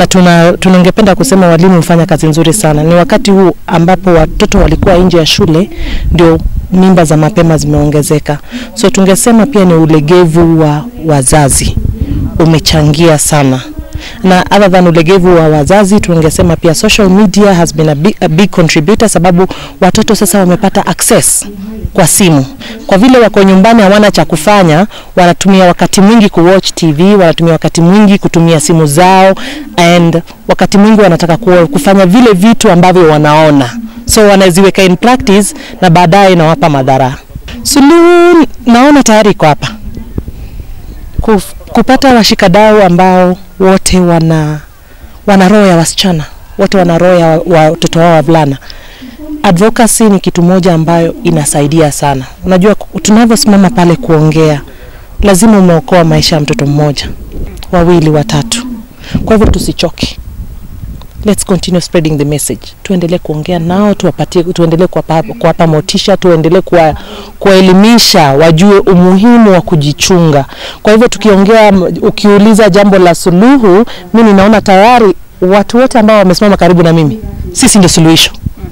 na tuna tunangependa kusema walimu hufanya kazi nzuri sana. Ni wakati huu ambapo watoto walikuwa nje ya shule ndio mimba za mapema zimeongezeka, so tungesema pia ni ulegevu wa wazazi umechangia sana na other than ulegevu wa wazazi tungesema pia social media has been a big, a big contributor, sababu watoto sasa wamepata access kwa simu. Kwa vile wako nyumbani hawana cha kufanya, wanatumia wakati mwingi kuwatch TV, wanatumia wakati mwingi kutumia simu zao, and wakati mwingi wanataka ku- kufanya vile vitu ambavyo wanaona, so wanaziweka in practice na baadaye inawapa madhara. Suluhu naona tayari iko hapa Kuf- kupata washikadau ambao wote wana wana roho ya wasichana, wote wana roho ya wa- watoto wao wavulana. Advocacy ni kitu moja ambayo inasaidia sana. Unajua, ku- tunavyosimama pale kuongea, lazima umeokoa maisha ya mtoto mmoja, wawili, watatu. Kwa hivyo tusichoke, let's continue spreading the message. Tuendelee kuongea nao, tuwapatie, tuendelee kuwapa kuwapa motisha, tuendelee kuwa kuwaelimisha wajue umuhimu wa kujichunga. Kwa hivyo tukiongea, m- ukiuliza jambo la suluhu, mimi ninaona tayari watu wote ambao wamesimama karibu na mimi, sisi ndio suluhisho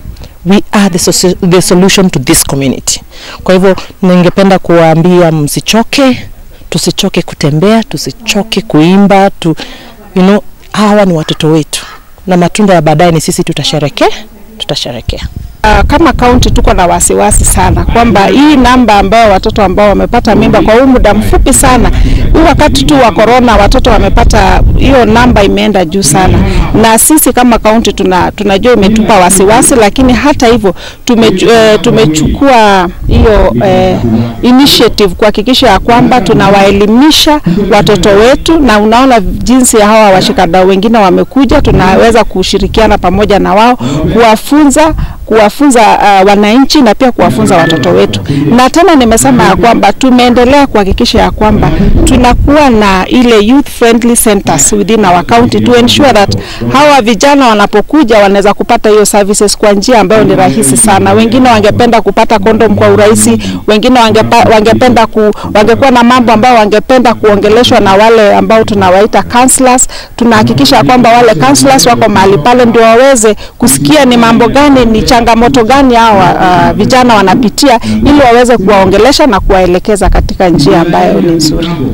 we are the, soci- the solution to this community. Kwa hivyo ningependa kuwaambia msichoke, tusichoke kutembea, tusichoke kuimba tu, you know, hawa ni watoto wetu na matunda ya baadaye ni sisi tutasherekea, tutasherekea. Uh, kama kaunti tuko na wasiwasi sana kwamba hii namba ambayo watoto ambao wamepata mimba kwa huu muda mfupi sana, huu wakati tu wa corona, watoto wamepata hiyo namba imeenda juu sana, na sisi kama kaunti tuna, tunajua imetupa wasiwasi, lakini hata hivyo tume, uh, tumechukua hiyo uh, initiative kuhakikisha ya kwamba tunawaelimisha watoto wetu, na unaona jinsi ya hawa washikadau wengine wamekuja, tunaweza kushirikiana pamoja na wao kuwafunza kuwafunza uh, wananchi na pia kuwafunza watoto wetu. Na tena nimesema ya kwamba tumeendelea kuhakikisha ya kwamba tunakuwa na ile youth friendly centers within our county to ensure that hawa vijana wanapokuja wanaweza kupata hiyo services kwa njia ambayo ni rahisi sana. Wengine wangependa kupata kondom kwa urahisi, wengine wangepa, wangependa ku, wangekuwa na mambo ambayo wangependa kuongeleshwa na wale ambao tunawaita counselors. Tunahakikisha ya kwamba wale counselors wako mahali pale ndio waweze kusikia ni mambo gani, ni changamoto gani hawa uh, vijana wanapitia ili waweze kuwaongelesha na kuwaelekeza katika njia ambayo ni nzuri.